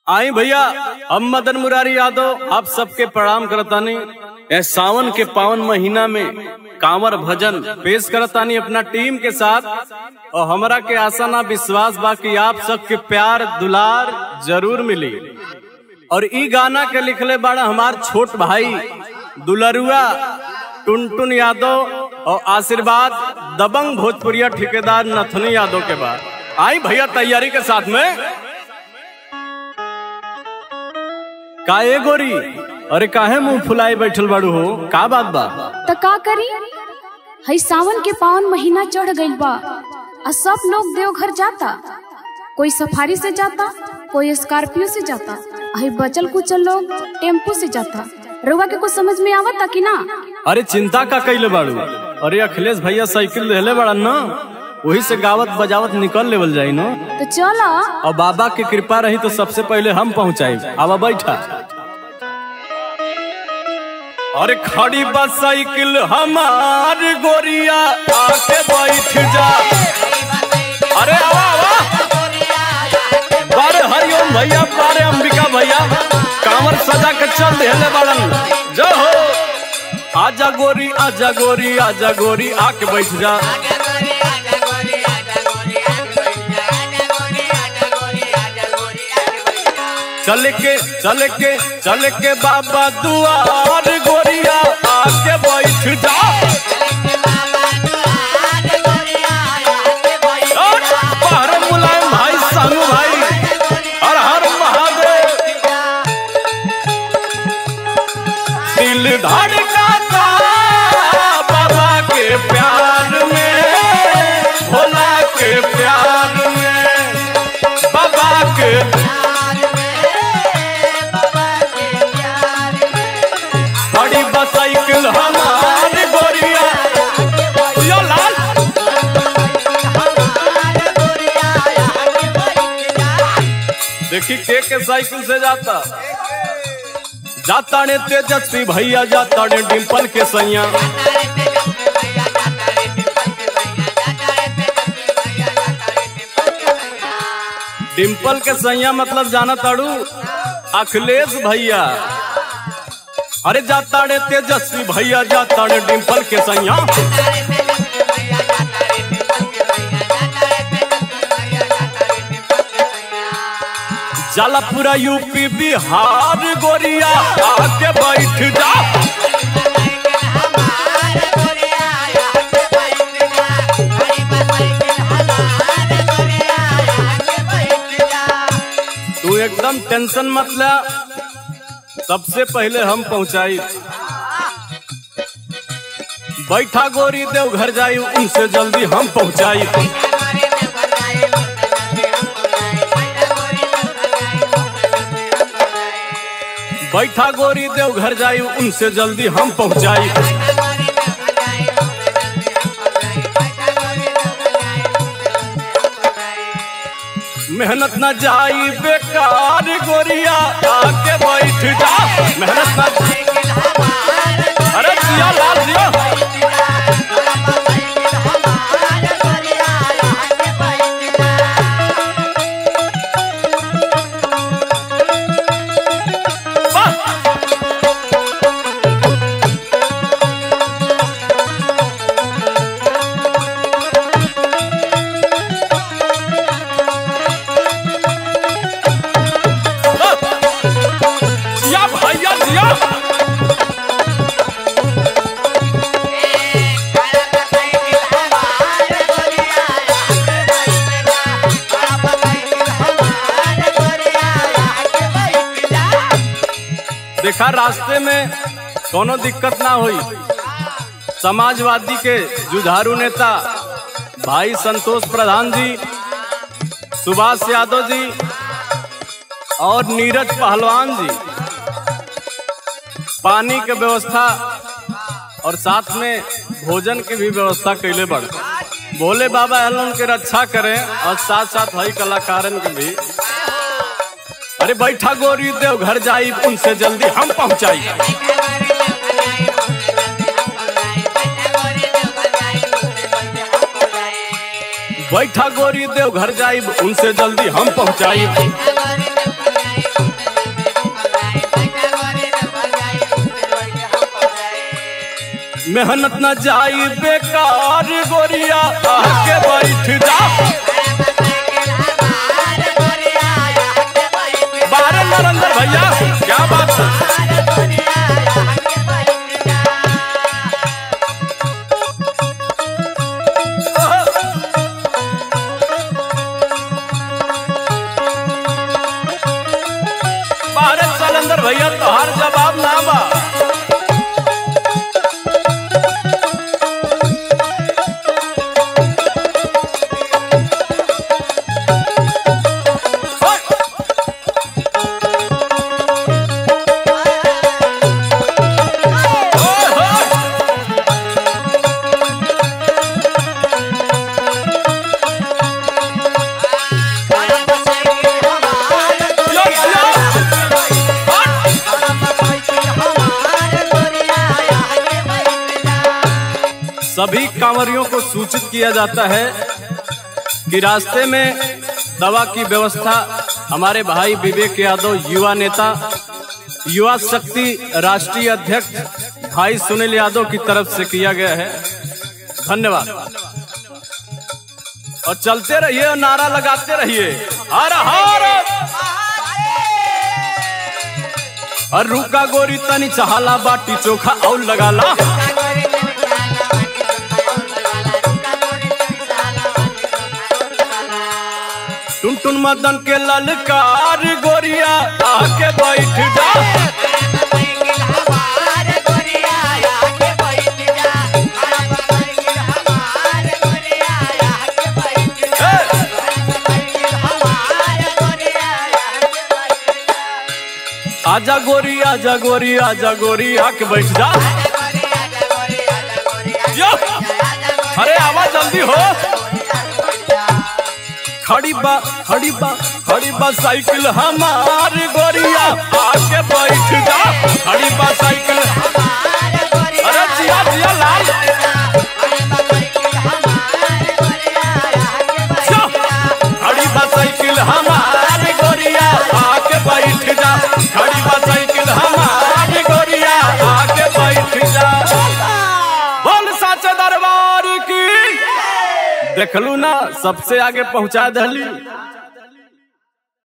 आई भैया हम मदन मुरारी यादव आप सबके प्रणाम करतानी ए सावन के पावन महीना में कांवर भजन पेश करतानी अपना टीम के साथ और हमरा के आशा ना विश्वास बा कि आप सबके प्यार दुलार जरूर मिली और ई गाना के लिखले बाड़ा हमार छोट भाई दुलरुआ टुनटुन यादव और आशीर्वाद दबंग भोजपुरिया ठेकेदार नथनी यादव के बाद आई भैया तैयारी के साथ में का ए गोरी अरे काहे मुंह फुलाए बैठल बाड़ू हो का बात बा त का करी हई सावन के पावन महीना चढ़ गइल बा आ सब लोग देवघर जाता कोई सफारी से जाता कोई स्कॉर्पियो से जाता आ हई बचल कुचल लोग टेम्पू से जाता रउआ के कुछ समझ में आवता कि ना अरे चिंता का कैले बाड़ू अरे अखिलेश भैया साइकिल लेले बाड़ा न वही से गावत बजावत निकल लेवल जाई न तो चला और बाबा की कृपा रही तो सबसे पहले हम पहुंचाई आवा बैठा अरे खड़ी बस साइकिल हमार गोरिया आके बैठ जा अरे आवा आवा बारे हरिओम भैया बारे अंबिका भैया कांवर सजा के चल देले बाड़न जय हो आजा गोरी आजा गोरी आजा गोरी आके बैठ जा चल के चल के चल के बाबा दुआर गोरिया आके बैठ जा और बाहर मुलायम भाई सानू भाई हर हर महादेव दिल धड़काता बाबा के प्यार में भोला के प्यार में बाबा के बड़ी बसाइकिल हमार गोरिया यो लाल देखी के के साइकिल से जाता जाता ने तेजस्वी भैया जाता ने डिम्पल के सैया डिम्पल के सैया मतलब जाना ताड़ू अखिलेश भैया अरे जाता रे तेजस्वी भैया जाता रे डिम्पल के सैया जाला पूरा यूपी बिहार गोरिया आके बैठ जा तू एकदम टेंशन मत ले सबसे पहले हम पहुंचाई बैठा गोरी देव घर जाई उनसे जल्दी हम पहुंचाई बैठा गोरी देव घर जाई उनसे जल्दी हम पहुंचाई मेहनत न जाई बेकार गोरिया आके बैठ जा मेहनत न अरे जिया लाल जिया वाह! जिया भैया जिया देखा रास्ते में कोनो दिक्कत ना हुई समाजवादी के जुझारू नेता भाई संतोष प्रधान जी सुभाष यादव जी और नीरज पहलवान जी पानी के व्यवस्था और साथ में भोजन की भी व्यवस्था कैले बड़ भोले बाबा एलन के रक्षा करें और साथ साथ हई कलाकारन के भी अरे बैठा गोरी देव घर जाई उनसे जल्दी हम पहुंचाई बैठा गोरी देव घर जाई उनसे जल्दी हम पहुंचाई मेहनत न जाई बेकार गोरिया आके बैठ जा बारह नरेंद्र भैया क्या बात है बारह सलेंदर भैया तोहार जवाब ना बा यो, यो। सभी कांवरियों को सूचित किया जाता है कि रास्ते में दवा की व्यवस्था हमारे भाई विवेक यादव युवा नेता युवा शक्ति राष्ट्रीय अध्यक्ष भाई सुनील यादव की तरफ से किया गया है धन्यवाद और चलते रहिए और नारा लगाते रहिए हर हर और रुका गोरी तनी चहाला बाटी चोखा और लगाला टुन टुन मदन के ललकार गोरिया आके बैठ जा आजा गोरी आजा गोरी आजा गोरी आके बैठ जा यो! अरे आवा जल्दी हो खड़ी बा खड़ी बा खड़ी बा साइकिल हमार गोरिया आके बैठ जा खड़ी बा साइकिल अरे जिया जिया लाल जो! खड़ी बा साइकिल हमार गोरिया आके बैठ जा खड़ी बा साइकिल हमार गोरिया आके बैठ जा बोल साचे दरबार की देखलू ना सबसे आगे पहुंचा दहली